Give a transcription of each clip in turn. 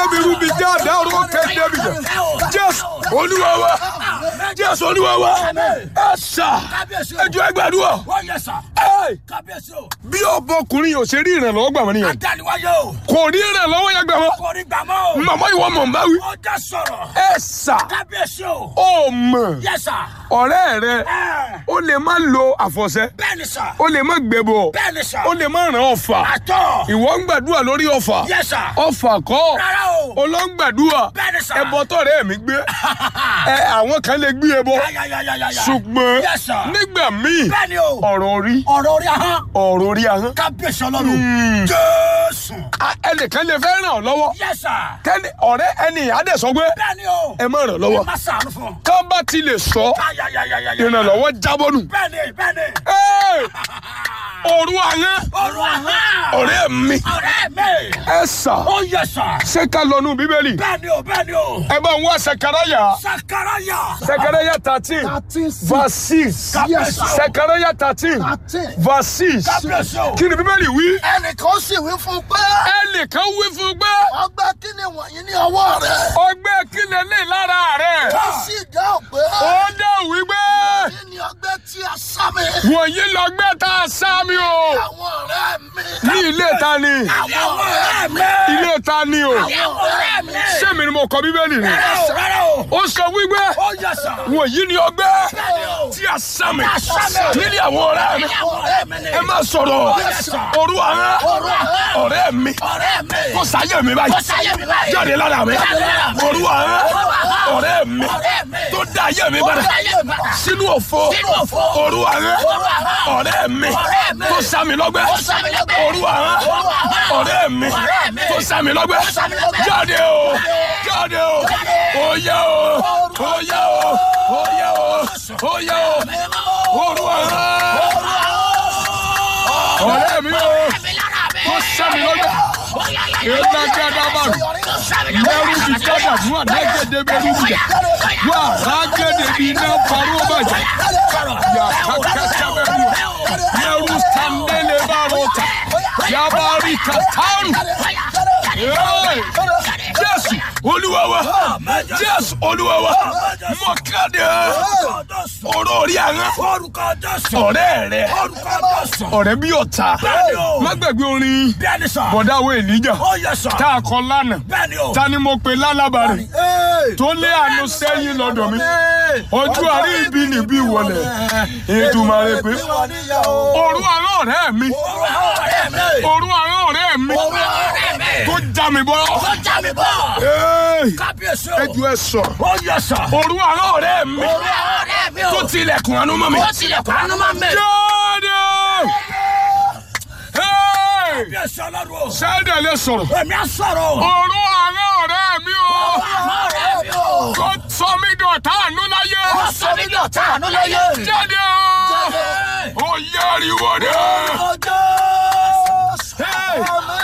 mi rúbi já dáró kéde mi jẹ jésù olúwa wa jésù olúwa wa ẹ sà ẹjọ ẹgbàdúrà Ó yẹ sà. ẹ Kábíyèsí o. bí ọbọkùnrin yóò ṣe rí ìrànlọ́wọ́ gbà wọ́n nìyẹn Adániwáyé o. kò rí ìrànlọ́wọ́ yẹn gbà wọ́n Kò rí gbàmọ́ o. màmá ìwọ mọ̀ n bá wí Ó jẹ́ sọ̀rọ̀. ẹ sà Kábíyèsí o. ó mọ̀ Yẹ sà. ọ̀rẹ́ rẹ Ẹ. ó lè má lo àfọ̀ṣẹ Bẹ́ẹ̀ni sà. ó lè má gbẹbọ Bẹ́ẹ̀ni sà. ó lè má ràn ọ̀fà Àtọ̀. ìwọ ń gbàdúrà lórí ọ̀fà Yẹ sà. ọ̀fà kọ́ Rárá o. olóńgbàdúrà Bẹ́ẹ̀ni sà. ẹbọ tọ̀rẹ́ mi gbé ẹ àwọn kan lè gbé ẹbọ Yáyáyáyáyá. ṣùgbọ́n Yes, sir. nígbà míì Bẹ́ẹ̀ni o. ọ̀rọ̀ orí Ọ̀rọ̀ orí ahọ́n. ọ̀rọ̀ orí ahọ́n Kábíyèsí ọlọ́run. Jésù. a- ẹnìkan lè fẹ́ ràn ọ́ lọ́wọ́ Yẹ sà. kẹ́ni ọ̀rẹ́ ẹni àdẹ̀sọ pé Bẹ́ẹ̀ni o. ẹ má ràn lọ́wọ́ Ẹ má sàánú fún un. ká bá ti lè sọ Yáyáyáyáyá. ìrànlọ́wọ́ jábọ́nù Bẹ́ẹ̀ni bẹ́ẹ̀ni. Ẹ́, ọ̀rọ̀ ahọ́n Ọ̀rọ̀ ahọ́n. ọ̀rẹ́ mi Ọ̀rẹ́ mi. ẹ sà Ó yẹ sà. ṣé ká lọ nú bíbélì Bẹ́ẹ̀ni o bẹ́ẹ̀ni o. ẹ bá ń wá Sekaraya Sakaraya. Sekaraya thirteen thirteen six verse six Yes, sir. Sekaraya thirteen thirteen. verse six Kábíyèsí o. kí ni bíbélì wí ẹnìkan sì wí fún un pé ẹnìkan wí fún un pé ọgbẹ́ kí ni wọ̀nyí ní ọwọ́ rẹ̀ ọgbẹ́ kílẹ̀ lè lára rẹ̀ ó sì dáhùn pé ó dẹ̀ wípé kí ni ọgbẹ́ tí a sá mi wọ̀nyí lọ́gbẹ́ tá a sá mi o àwọn ọ̀rẹ́ mi ní ilé ta ni Àwọn ọ̀rẹ́ mi. ilé ta ni o Àwọn ọ̀rẹ́ mi. sẹ́mi ni mo kọ bíbélì ni Rárá o rárá o. ó sọ wípé Ó yẹ sà. wọ̀nyí ni ọgbẹ́ Bẹ́ẹ̀ni o. tí a sá mi a sá mi. nílé àwọn ọ̀rẹ́ mi Àwọn ọ̀rẹ́ mi ni. ẹ má sọ̀rọ̀ Yes, sir. òru àwọn Òru àwọn. ọ̀rẹ́ mi Ọ̀rẹ́ mi. kò sáyé mi Ó báyìí sáyé mi báyìí. jáde lára mi Jáde lára mi. òru àwọn Òru àwọn. ọ̀rẹ́ mi Ọ̀rẹ́ mi. tó dá ayé mi Ó padà dá ayé mi padà. sínú òfo Sínú òfo. òru àwọn Òru àwọn. ọ̀rẹ́ mi Ọ̀rẹ́ mi. tó sá mi lọ́gbẹ́ Ó sá mi lọ́gbẹ́. òru àwọn Òru àwọn. ọ̀rẹ́ mi Ọ̀rẹ́ mi. tó sá mi lọ́gbẹ́ Ó sá mi lọ́gbẹ́. jáde o jáde o oyè o oyè o oyè o oyè o òru àwọn ọ̀rẹ́ mi o tó sá mi lọ́gbẹ́ èdè gàdàbàrù lẹ́rù bí gàdàbù àdégédé bẹ́rù bìjà wà rágédé bí iná parọ́ bàjẹ́ yà kàkàtà bẹ́rù lẹ́rù sàndélé bá rọ̀tà yabari kàtàrù jésù olúwa wa jésù olúwa wa mọ̀kàdé ọ̀rọ̀ orí àwọn Orúkọ Jésù. ọ̀rẹ́ rẹ Orúkọ Jésù. ọ̀rẹ́ bí ọ̀tá Bẹ́ẹ̀ni o. má gbàgbé orin Bẹ́ẹ̀ni sà. bọ̀dá wo èlíjà Ó yẹ sà. tá a kọ lánàá Bẹ́ẹ̀ni o. ta ni mo pe lálábàárẹ̀ tó lé àánú sẹ́yìn lọ́dọ̀ mi ojú àrí ibi níbí wọlé Èdùmàrè pé òru àwọn ọ̀rẹ́ mi Ọ̀rẹ́ mi. òru àwọn ọ̀rẹ́ mi Ọ̀rẹ́ mi. tó já mi bọ́ Ó já mi bọ̀. Ẹ́ẹ̀, Kábíyèsí o. ẹjọ́ ẹ sọ Ó yẹ sà. òru àwọn ọ̀rẹ́ mi Ọ̀rẹ́ mi o. tó tilẹ̀kùn àánú mọ́ mi Ó tilẹ̀kùn àánú máa ń bẹ̀. jáde Ẹ́ẹ̀, Kábíyèsí ọlọ́run o. sẹ́dẹ̀ lè sọ̀rọ̀ Èmi á sọ̀rọ̀ o. òru àwọn ọ̀rẹ́ mi o Ọ̀rẹ́ mi o. tó sọ mí dọ̀tá àánú láyé Ó sọ mí ní ọ̀tá àánú láyé. jáde o ó yẹ ariwo dé. Ọjọ́. Hey!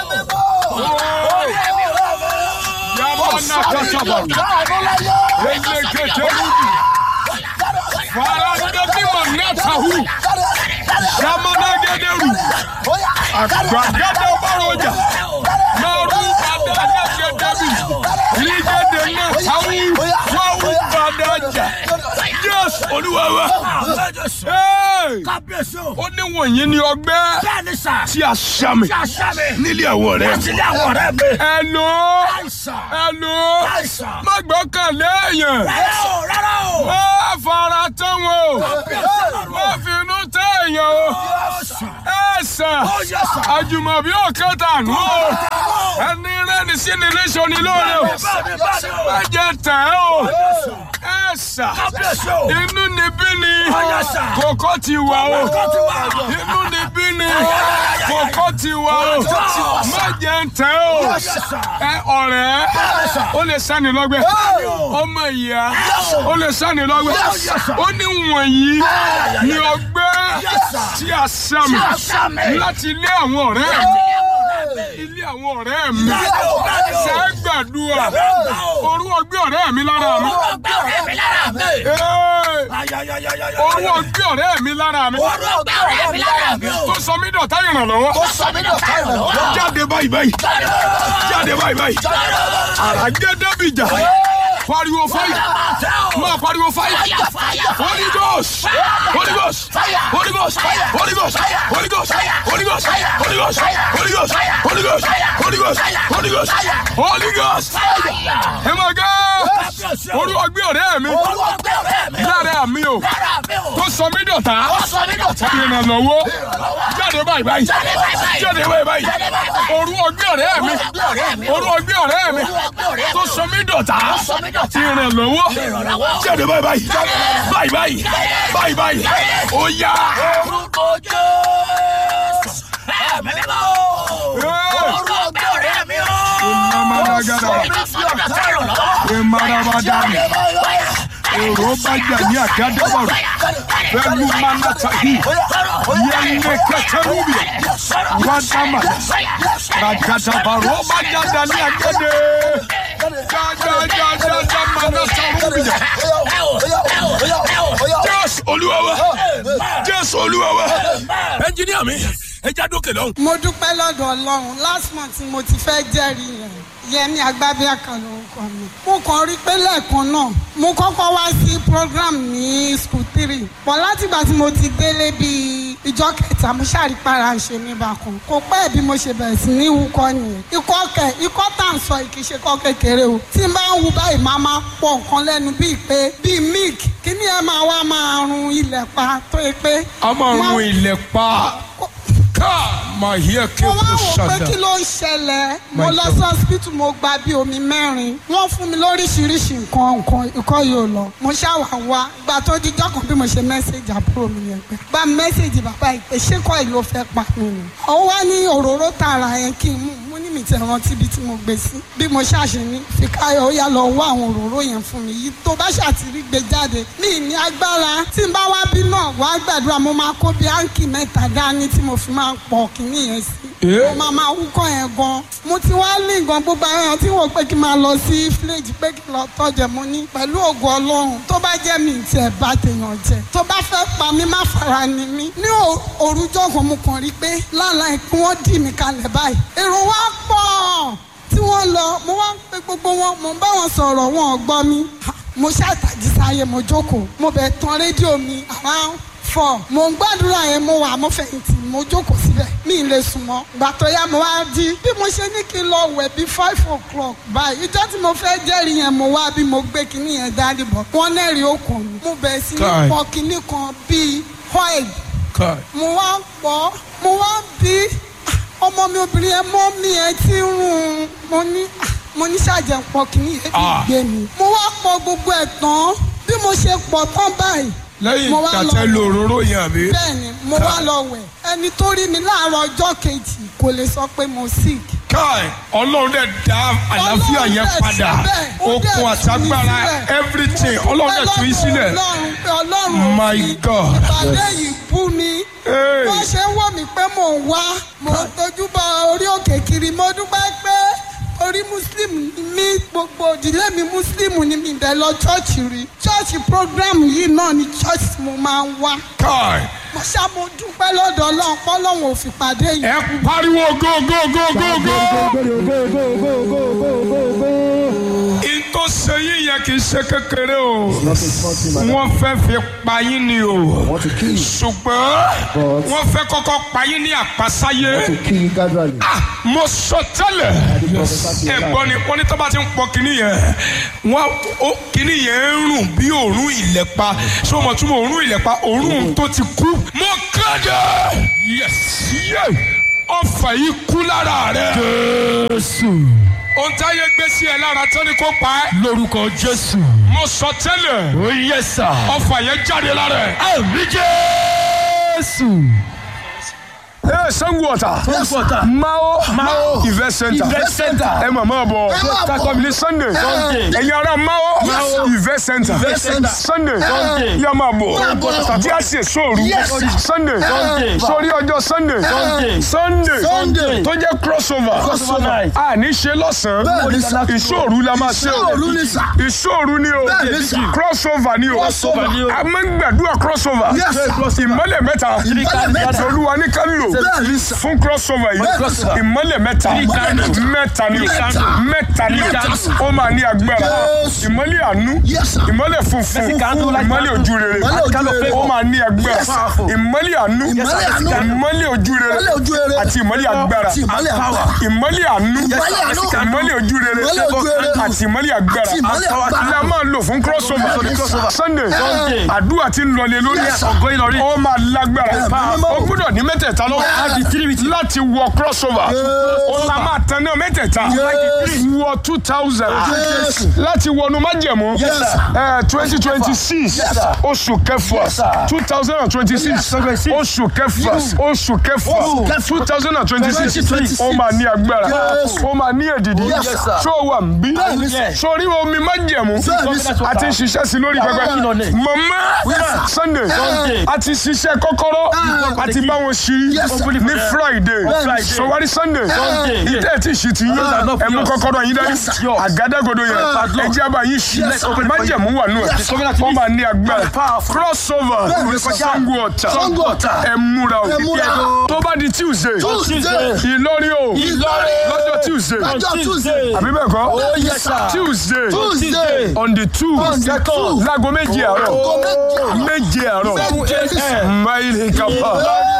Ọ̀rẹ́ mi o. Yamana kasabaru. Elekete rubi. Farande bima natahu. Yamana gederu. Agbagada baroja. Maru bada gedebi. Ligede natahu. Wawu badaja. Yes, Olúwa wa. Jésù. Hey! Kábíyèsí o. Ó ní wọ̀nyí ni ọgbẹ́ Bẹ́ẹ̀ni sà. tí a ṣá mi Tí a ṣá mi. nílé àwọn ọ̀rẹ́. Láti ilé àwọn ọ̀rẹ́ mi. Hello. Àìsàn. Hello. Àìsàn. Má gbọ́kànlé èèyàn. Rárá o, rárá o. Má fara tán wọn o. Kábíyèsí ọlọ́run Má o. finú tẹ́ èèyàn o. Àìsàn. Ẹ sàn. Ó yẹ sà. Àjùmọ̀bí òkèta nù o. Ẹni rẹ́ni sí ni léṣọ ni lóore o. Bẹ́ẹ̀ni, bẹ́ẹ̀ni o. Má jẹ tẹ̀ ẹ́ o. Ẹ sàn. Kábíyèsí o. Inú ni bí ni. Ó yẹ sà. Kòkó ti wà o. Kòkó ti wà. Inú ni bí ni. Kòkó ti wà o. Má jẹ tẹ̀ ẹ́ o. Ẹ ọ̀rẹ́. Ó lè sani lọ́gbẹ́. Ọmọ ìyá. Ó lè sani lọ́gbẹ́. Ó ní wọ̀nyí ni ọgbẹ́ tí a sá mi Tí a sá mi. láti ilé àwọn ọ̀rẹ́ mi. ilé àwọn ọ̀rẹ́ mi ṣe é gbàdúrà orú ọgbẹ́ ọ̀rẹ́ mi lára mi Ee, orú ọgbẹ́ ọ̀rẹ́ mi lára mi tó sọ mí dọ̀tá ìrànlọ́wọ́ jáde báyìí báyìí jáde báyìí báyìí àràgẹ́dẹ́bìjà pariwo fáyì máa pariwo fáyì Holy Ghost Holy Ghost Holy Ghost Holy Ghost Holy Ghost Holy Ghost Holy Ghost Holy Ghost Holy Ghost Holy Ghost Holy Ghost Holy Ghost ẹ máa gá orú ọgbẹ́ ọ̀rẹ́ mi lára mi o tó sọ mí dọ̀tá ìrànlọ́wọ́ jáde báyìí báyìí jáde báyìí báyìí orú ọgbẹ́ ọ̀rẹ́ mi orú ọgbẹ́ ọ̀rẹ́ mi tó sọ mí dọ̀tá ìrànlọ́wọ́ jáde báyìí báyìí báyìí báyìí báyìí báyìí ó yá. Emarabadami, Erobajani Akadabaru, Velu Manatahi, Yenge Keterubi, Wadama, Rakatabaru, Bajadani Akade, Jajajajaja Manatarubi. Jésù Olúwa wa, Jésù Olúwa wa. Ẹnjiníà mi, ẹ já dókè lọ́hùn. mo dúpẹ́ lọ́dọ̀ ọlọ́run last month mo ti fẹ́ jẹ́rìí yẹn yẹmi agbábíàkà lórúkọ mi mo kàn rí pé lẹ́ẹ̀kan náà mo kọ́kọ́ wá sí program ní school three pọ̀ látìgbà tí mo ti délé bíi ìjọ kẹta mo ṣàrípara ṣe mí bákan kò pẹ́ bí mo ṣe bẹ̀rẹ̀ sí ní wúkọ́ nìyẹn ikọ́ kẹ ikọ́ tá à ń sọ kì í ṣe kọ́ kékeré o tí n bá ń wu báyìí máa máa pọ̀ nǹkan lẹ́nu bíi pé bíi milk kíní ẹ máa wá máa run ilẹ̀ pa tó yẹ pé. A máa run ilẹ̀ pa. Ká máa yẹ kí mo o wá wò pé ṣàdá. kí ló ń ṣẹlẹ̀ mo My lọ God. sí hospital mo gba bí omi mẹ́rin wọ́n fún mi lóríṣiríṣi nǹkan nǹkan ikọ́ yóò lọ mo ṣàwà wá gba tó di jọ́kàn bí mo ṣe mẹ́sẹ̀gì àbúrò mi yẹn pé gba mẹ́sẹ̀gì bàbá ìpè ṣé kọ́ ìlú fẹ́ pa mí ni ó wá ní òróró tààrà yẹn kí n mú mo ní mi ti rántí ibi tí mo gbé sí bí mo ṣàṣe ní fìkáyọ̀ ó yá lọ wá àwọn òróró yẹn fún mi yìí tó bá ṣàtìrí gbé jáde mi ní agbára tí n bá wá bí náà wá gbàdúrà mo máa kó bí áǹkì mẹ́ta dání tí mo fi máa pọ̀ kínní yẹn sí mo máa máa wúkọ́ yẹn gan mo ti wá ní nǹkan gbogbo àwọn èèyàn tí wọ́n pé kí n máa lọ sí fíléèjì pé kí n lọ tọ́jẹ̀ mo ní pẹ̀lú ògo ọlọ́run tó bá jẹ́ mi ti ẹ̀ bá tèèyàn jẹ tó bá fẹ́ pa mí má fara ni mí ní ò- òrùjọ́ kan mo kàn rí pé lálàá ìpín wọ́n dì mí kalẹ̀ báyìí èrò wa pọ̀ tí wọ́n lọ mo wá ń pe gbogbo wọn mo ń bá wọn sọ̀rọ̀ wọn ò gbọ́ mi Ha, mo ṣàtàjì sáyé mo jókòó mo bẹ̀ tan rédíò mi around four mo ń gbàdúrà yẹn mo wà mo fẹ̀yìntì mo jókòó síbẹ̀ mi ì lè sùn mọ́ gbà tó yá mo wá jí bí mo ṣe ní kí n lọ wẹ̀ bí five o'clock báyìí ìjọ́ tí mo fẹ́ jẹ́rìí yẹn mo wá bí mo gbé kinní yẹn dání bọ̀ wọ́n nẹ́rìí okùn mi mo bẹ̀rẹ̀ sí ní Kai. pọ̀ kinní kan bíi oil Ká mo wá ń pọ̀ mo wá ń bí ah, ọmọ mi obìnrin yẹn mọ́ mi ẹ ti ń rún un mo ní ah, mo ní ṣàjẹ́ pọ̀ kìíní yẹn Ah. fi gbé mi mo wá pọ̀ gbogbo ẹ̀ tán bí mo ṣe pọ̀ tán báyìí lẹ́yìn mo wá lọ tàtẹ́ lo òróró yẹn àbí. bẹ́ẹ̀ni mo wá lọ wẹ̀ ẹni tó rí mi láàárọ̀ ọjọ́ kejì kò lè sọ pé mo sick Káì ọlọ́run dẹ̀ dá àlàáfíà Ọlọ́run yẹn dẹ̀ padà síbẹ̀, ó dẹ̀ okun tú mi àtagbára sílẹ̀. everything ọlọ́run dẹ̀ tú yín sílẹ̀. ọlọ́run pé ọlọ́run My fi God. ìpàdé yìí bú mi Hey. wọ́n ṣe ń wò mí pé mò ń wá mò ń tójú bọ orí òkè kiri mo dúpẹ́ pé orí muslim ni mí gbogbo ìdílé mi muslim ni mi bẹ̀ lọ chọ́ọ̀chì rí chọ́ọ̀chì program yìí náà ni chọ́ọ̀chì tí mo máa ń wá Káì mo ṣá mo dúpẹ́ lọ́dọ̀ ọlọ́run pọ́lọ́run ò fi pàdé yìí. ẹ pariwo go go go go go. in tó ṣe yín yẹn kì í ṣe kékeré o wọ́n fẹ́ fi pa yín ni o want to kill you, ṣùgbọ́n But- wọ́n fẹ́ kọ́kọ́ pa yín ní àpasáyé. to kill you gradually. Ah, mo sọ tẹ́lẹ̀ ẹ̀gbọ́n ni wọ́n ní tó bá ti ń pọ kínní yẹn wọ́n ó kínní yẹn ń rùn bí òórùn ìlẹ̀pa ṣé o mọ̀ tún mọ̀ òórùn ìlẹ̀pa òórùn tó ti kú. mo kéde yes yé ọfà yìí kú lára rẹ. jésù. ohun táyé gbé sí ẹ lára tó ní kó pa ẹ́. lórúkọ jésù. mo sọ tẹ́lẹ̀. ó yẹ sà. ọfà yẹn jáde lára ẹ. àmì jésù. ẹ sango ọ̀tà Water. mao Mao. event center Event center. ẹ mọ̀ mọ́ bọ̀ máa bọ̀. kakọ̀bìlì sunday Sunday. ẹ̀yin ará mao Mao. event center center. sunday Sunday. yà máa bọ̀ Máa bọ̀. díàsì sóòrù Yes. sunday Sunday. sórí ọjọ́ sunday Sunday. sunday Sunday. tó jẹ́ crossover Crossover night. a ní ṣe lọ́sàn-án Bẹ́ẹ̀ ni sà. ìṣòru la máa ṣe o Ìṣòru ni sà. ìṣòru ni o Bẹ́ẹ̀ ni sà. crossover ni o Crossover ni o. a máa ń gbàdúrà crossover Yes, sir. ìmọ́lẹ̀ mẹ́ta Ìmọ́lẹ̀ mẹ́ta. olúwa ní ká lò Bẹ́ẹ̀ ni sà. fún crossover yìí Crossover. ìmọ́lẹ̀ mẹ́ta Ìmọ́lẹ̀ mẹ́ta ni o Mẹ́ta. mẹ́ta ni o Mẹ́ta. ó máa ní agbára Yes. ìmọ́lẹ̀ àánú Yes, sir. ìmọ́lẹ̀ funfun Funfun. ìmọ́lẹ̀ ojú rere Ìmọ́lẹ̀ ojú rere. ó máa ní agbára Yes, sir. ìmọ́lẹ̀ àánú Ìmọ́lẹ̀ àánú. ìmọ́lẹ̀ ojú rere Ìmọ́lẹ̀ ojú rere. àti ìmọ́lẹ̀ agbára Àti ìmọ́lẹ̀ agbára. ìmọ́lẹ̀ àánú Ìmọ́lẹ̀ àánú. ìmọ́lẹ̀ ojú rere Ìmọ́lẹ̀ ojú rere. àti ìmọ́lẹ̀ agbára Àti ìmọ́lẹ̀ agbára. la máa lò fún crossover sunday Sunday. àdúrà ti ń lọlé lórí Yes, sir. Ọgọ́ Ìlọrin. ó máa lágbára Yes. ó gbúdọ̀ ní mẹ́tẹ̀ẹ̀ta lọ́wọ́ Láti three with láti wọ crossover ó la máa tan náà mẹ́tẹ̀ẹ̀ta Yes. wọ two thousand Yes. láti wọnú májẹ̀mú Yes, sir. twenty twenty six Yes, sir. oṣù kẹfà Yes, sir. two thousand and twenty six Yes, sir. oṣù kẹfà Yes. oṣù kẹfà Oṣù kẹfà. two thousand and twenty six 2026. ó máa ní agbára Yes. ó máa ní èdìdì Yes, sir. ṣó wà ń bí Bẹ́ẹ̀ ni, sir. sórí omi májẹ̀mú Bẹ́ẹ̀ ni, sir. a ti ń ṣiṣẹ́ sí lórí pẹpẹ Yes, sir. mọ̀mọ́ Yes, sunday Sunday. a ti ṣiṣẹ́ kọ́kọ́rọ́ a ti bá wọn ṣí Yes, sir. ní friday Friday. sọwárí sunday Sunday. ìtẹ́ ti ṣì ti yín Yes, sir. ẹ mú kọ́kọ́rọ́ yín dání Yes, sir. àgádágodo yẹn Padlock. ẹ jẹ́ àbá yín ṣí Yes, sir. májẹ̀mú wà nù ẹ̀ Yes, sir. wọ́n máa ní agbára Powerful. crossover Bẹ́ẹ̀ ni, sir. sango ọ̀tà Sango Ọ̀tà. ẹ múra o Ẹ múra o. tó bá di tuesday Tuesday. ìlọrin o Ìlọrin. lọ́jọ́ tuesday Lọ́jọ́ Tuesday. àbí bẹ́ẹ̀ kọ́ Oh, yes, sir. tuesday Tuesday. on the two On the two. láago méje àárọ̀ Aago méje. méje àárọ̀ Méje. máìlì kapa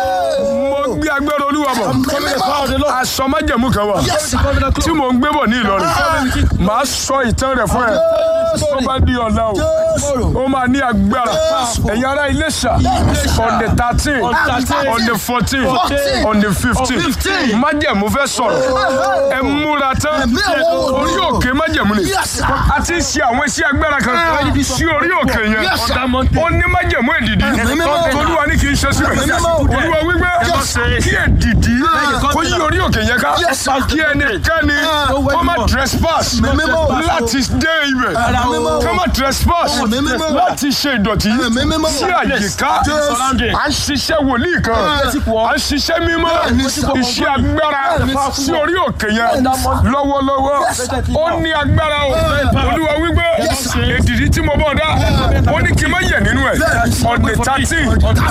mo gbé agbára olúwa bọ̀ aṣọ májẹ̀mú kan wà Yes, sir. tí mò ń gbé bọ̀ ní ìlọrin màá sọ ìtàn rẹ̀ fún ẹ tó bá di ọ̀la o ó máa ní agbára ẹ̀yin ará Iléṣà on the thirteen on the fourteen on the fifteen májẹ̀mú fẹ́ sọ̀rọ̀ ẹ múra tán Ẹ̀mí àwọn orí òkè májẹ̀mú ni Yes, sir. a ti ń ṣe àwọn iṣẹ́ agbára kan sí orí òkè yẹn Yes, sir. ó ní májẹ̀mú èdìdí Ẹ̀mí mímọ́. olúwa ní kì í ṣe síbẹ̀ Ẹ̀mí mímọ́. olúwa wípé Yes, sir. kí èdìdí kó yí orí òkè yẹn ká Yes, sir. kí ẹnikẹ́ni kó má trespass Ẹ̀mí mímọ́. láti dé ibẹ̀ Ẹ̀mí mímọ́. kó má trespass Ẹ̀mí mímọ́. láti ṣe ìdọ̀tí Ẹ̀mí mímọ́. sí àyíká Yes. à ń ṣiṣẹ́ wòlíì kan à ń ṣiṣẹ́ mímọ́ Bẹ́ẹ̀ni, sir. iṣẹ́ agbára Bẹ́ẹ̀ni, sí orí òkè yẹn lọ́wọ́lọ́wọ́ ó ní agbára o olúwa wípé èdìdí tí mo bọ̀ dá ó ní kí n má yẹ̀ nínú ẹ̀ on the thirteen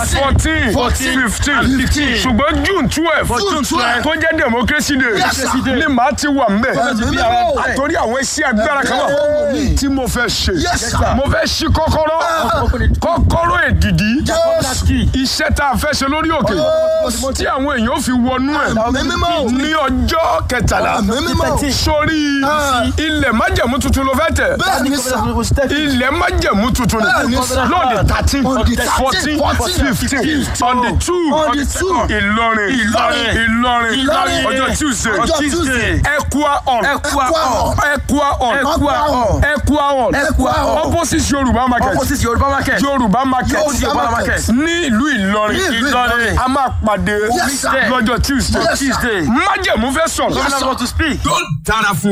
fourteen fifteen ṣùgbọ́n june twelve June 12. tó jẹ́ democracy day Yes, sir. ni màá ti wà mbẹ̀ Ẹ̀mí mímọ́. torí àwọn iṣẹ́ agbára kan wà tí mo fẹ́ ṣe Yes, sir. mo fẹ́ ṣí kọ́kọ́rọ́ kọ́kọ́rọ́ èdìdí Yes. iṣẹ́ tá a fẹ́ ṣe lórí òkè tí àwọn èèyàn ò fi wọnú ẹ̀ Ẹ̀mí mímọ́. ní ọjọ́ kẹtàlá Ẹ̀mí mímọ́. sórí ilẹ̀ májẹ̀mú tuntun ló fẹ́ tẹ̀ Bẹ́ẹ̀ ni, sir. ilẹ̀ májẹ̀mú tuntun Bẹ́ẹ̀ ni ni, sir. lóde thirteen On the 13, fourteen 14, fifteen on the two On the two. Ìlọrin Ìlọrin. Ìlọrin Ìlọrin. ọjọ́ Tuesday Ọjọ́ Tuesday. Ẹ̀kúà on Ẹ̀kúà on. Ẹ̀kúà on Ẹ̀kúà on. Ẹ̀kúà on Ẹ̀kúà on. opposite Yorùbá market Opposite Yorùbá market. Yorùbá market Yorùbá market. ní ìlú Ìlọrin Ní ìlú Ìlọrin. a máa pàdé Yes, sir. lọ́jọ́ Tuesday Yes, sir. Tuesday. májẹ̀mú fẹ́ sọ̀rọ̀ Governor want to speak. yóò dára fún